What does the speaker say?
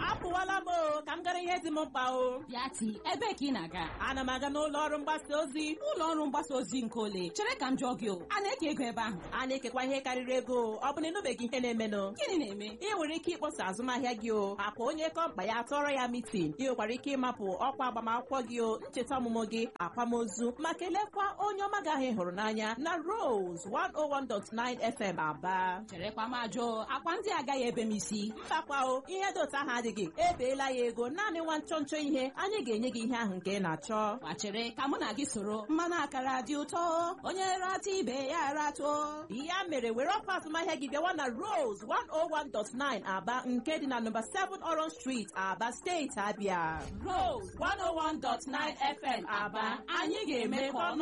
apụwala m o ka m gara ihe dị m mkpa o Bịati, ebee ka ị na-aga? ana m aga n'ụlọ ọrụ mgbasa ozi Ụlọ ọrụ mgbasa ozi nke ole? Chere ka m jụọ gị o, a na-eke ego ebe ahụ? a na-ekekwa ihe karịrị ego ọ bụ na ịnụbeghị ihe na-emenụ Gịnị na-eme? ị nwere ike ịkpọsa azụmahịa gị o akwa onye kọmpa ya tọrọ ya mitin ị nwekwara ike ịmapụ ọkwa agbamakwụkwọ gị o ncheta ọmụmụ gị akwamozu ma kelekwa onye ọma gị ahụ ị hụrụ n'anya na Rose 101.9 FM Aba Cherekwa m ajụ, akwa ndị agaghị ebe m isi. mbakwa o ihe dị otu ahụ adịghị ebeela ya ego naanị nwa nchọ nchọ ihe anyị ga-enye gị ihe ahụ nke ị na-achọ Gwa chere ka mụ na gị soro mmanụ akara dị ụtọ onye rata ibe ya ratụọ ya mere were ọkwa azụmahịa gị bịawa na Rose 101.9 Aba nke dị na nọmba 7 Orange Street Aba steeti Abia Rose 101.9 FM Aba anyị ga-eme ka ọnụ